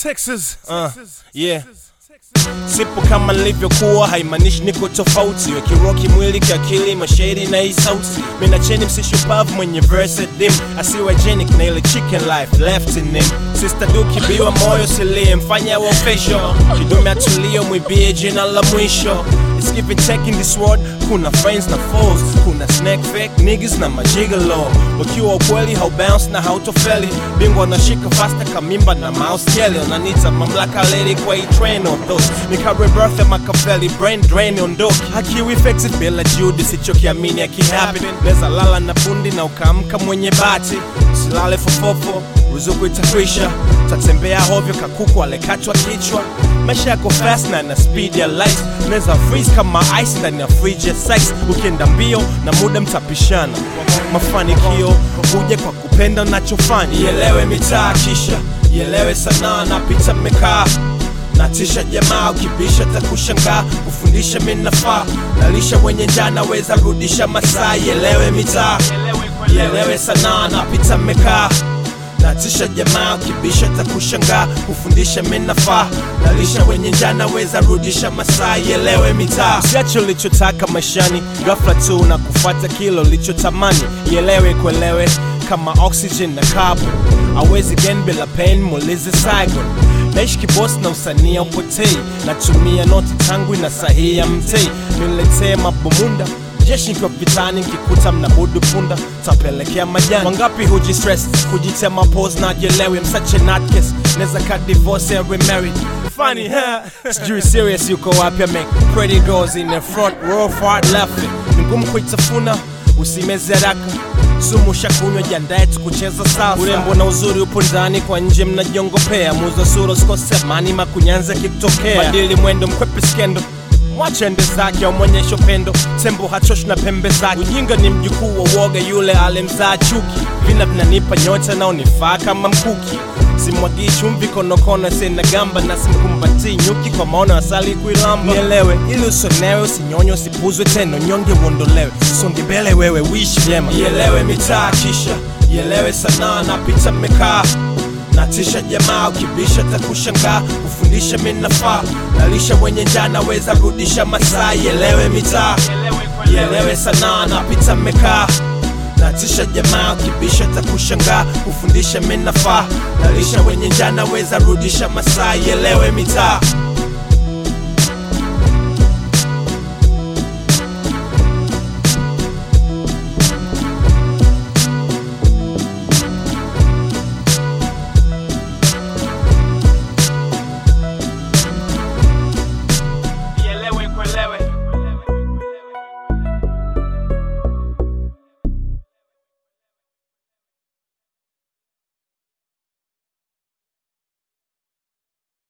Texas. Uh, yeah. Sipo kama nilivyokuwa, haimaanishi niko tofauti. We kiroki mwili, kiakili, mashairi na hii sauti. Mina cheni msishupavu mwenye verse dim, asiwagenic na ile chicken life left in him. Sister du kibiwa moyo silie, mfanya wa official. Kidume atulio, mwibie jina la mwisho. It's give and take in this world, kuna friends na foes, kuna snack fake niggas na majigalo. Wakiwa ukweli haubounce na hautofeli, bingwa anashika fasta kamimba na mouse kelly. Unanita mamlaka lady kwa hii train of those Nikare birth ya Machiavelli, brain drain ondoki Hakiwi effective bila juhudi, sichokiamini akihappen Neza lala na bundi na ukaamka mwenye bati Usilale fofofo, ruzuku itakwisha Tatembea hovyo kakuku alekatwa kichwa Maisha yako fast na na speed ya light Neza freeze kama ice ndani ya fridge ya size Ukienda mbio na muda mtapishana Mafanikio huja kwa kupenda unachofanya Ielewe mitaa kisha Ielewe sanaa na picha mmekaa natisha jamaa ukibisha takushangaa kufundisha minafaa nalisha wenye njaa naweza rudisha masaa ielewe mitaa ielewe sanaa napita mmekaa natisha jamaa ukibisha takushangaa kufundisha minafaa nalisha wenye njaa naweza rudisha masaa ielewe mitaa usiache ulichotaka maishani ghafla tu na kufuata kilo ulichotamani ielewe kuelewe kama oxygen na carbon awezi gen bila pain mulize Saigon naishi kibosi na usania upotei natumia noti tangu na sahihi ya mtei niletee mabomunda jeshi nikiwa vitani nkikuta mnabudu punda tapelekea majani wangapi huji stress kujitema pose na jelewi msache natkes neza ka divorce and remarried funny huh? sijui serious yuko wapi make pretty girls in the front row far left ni ngumu kuitafuna usimeze haraka sumu shakunywa jiandae tukucheza sasa urembo na uzuri upo ndani kwa nje mnajiongopea muza sura usikose amani makunyanza kikutokea badili mwendo mkwepe skendo mwache ende zake amwonyesho pendo tembo hachoshi na pembe zake ujinga ni mjukuu wa woga yule alemzaa chuki vina vinanipa nyota naonifaa kama mkuki simwagii chumvi konokono sena gamba na simkumbatii nyuki kwa maono asali kuilamba nielewe ili usonewe usinyonye usipuzwe tena nyonge uondolewe songe mbele wewe wishi vyema ielewe mitaa kisha ielewe sanaa na picha mmekaa natisha jamaa ukibisha takushangaa kufundisha minafaa nalisha wenye njaa naweza rudisha masaa ielewe mitaa ielewe sanaa na pita mmekaa natisha jamaa ukibisha takushangaa kufundisha minafaa nalisha wenye njaa naweza rudisha masaa ielewe mitaa